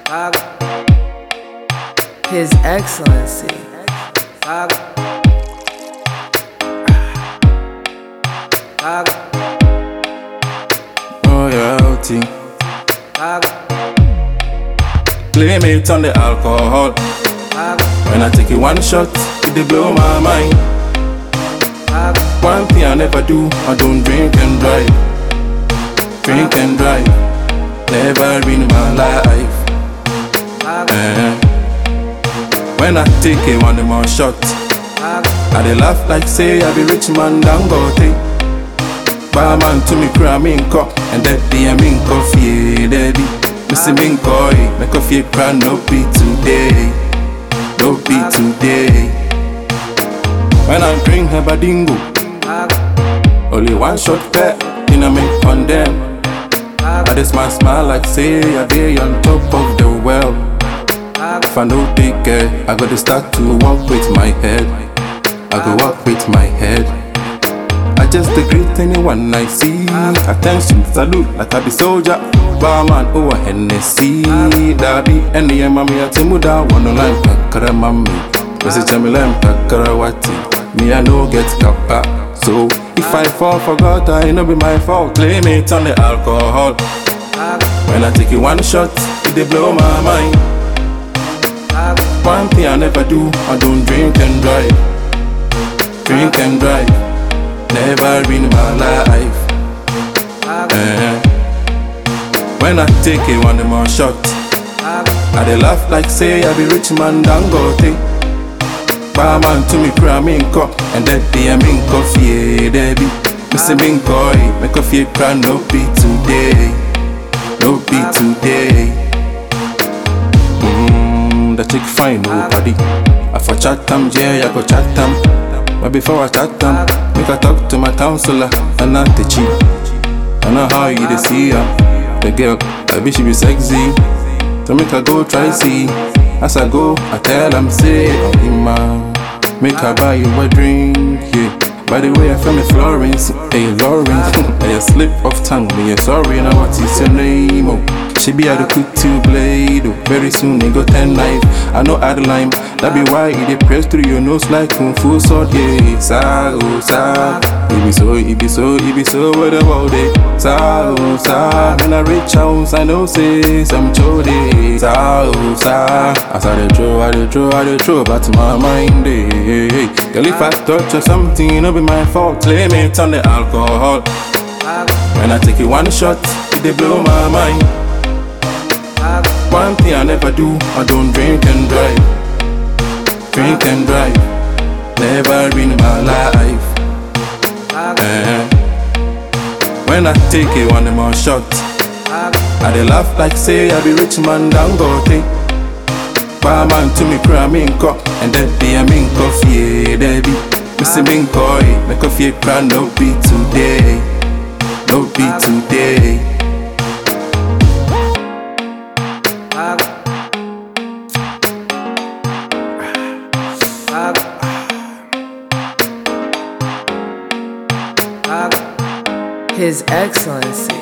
His Excellency. royalty. Claim it on the alcohol. When I take it one shot, it dey blow my mind. One thing I never do, I don't drink and drive. Drink and drive, never in my life. Eh. When I take it one more shot, I dey laugh like say I be rich man Dangote. Barman to me cry me in cup and that day I'm in coffee, daddy. Missing me in coy, make coffee cry no be today, no be today. When I drink Habadingo, only one shot pair, in a make condemn. I just smile, smile like say I day on top of the world. If I no take care, I gotta start to walk with my head. I go walk with my head. I just a greet anyone I see. Attention, salute, like I be soldier. Barman over Hennessy. Daddy, any mami atimuda, one line, kakara mami. Message Chamilem, kakara wati. Me, I no get kappa. So, if I fall, forgot, I no be my fault. Claim it on the alcohol. When I take it one shot, it dey blow my mind. One thing I never do, I don't drink and drive. Drink and drive, never in my life. Eh. When I take it one more shot, I dey laugh like say I be rich man Dangote. Barman to me cry me in cup, and that day I'm in coffee, Debbie. Missing me in coy, make coffee cry no be today, no be today. Mm, the chick fine, nobody. I for chat them, yeah, I go chat them. But before I chat them, make I talk to my counselor and not the cheat. I know how you dey see her. The girl, I wish she be sexy. So make her go try see. As I go, I tell them say, oh man, make her buy you a drink, yeah. By the way, I found me Florence, hey Lawrence, hey a slip of tongue, me yeah, sorry, now what is your name? Oh, she be at the quick to blade, oh, very soon they go ten knife. I know add lime, that be why it dey press through your nose like kung fu sword, yeah. Sa oh sa, it be so, it be so, it be so, what about it? Sa oh sa, when I reach house, I know say some chode. Sa oh sa, as I dey draw, I dey draw, I dey draw, back to my mind, eh. Girl, if I touch or something, it no be my fault. Claim it on the alcohol. When I take it one shot, it dey blow my mind. One thing I never do, I don't drink and drive. Drink and drive, never in my life. Eh. When I take it one more shot, I dey laugh like say I be rich man Dangote. Barman to me cry me in cup, and that day I'm in coffee, Debbie. Missing me in coy, make coffee cry no be today, no be today. His Excellency.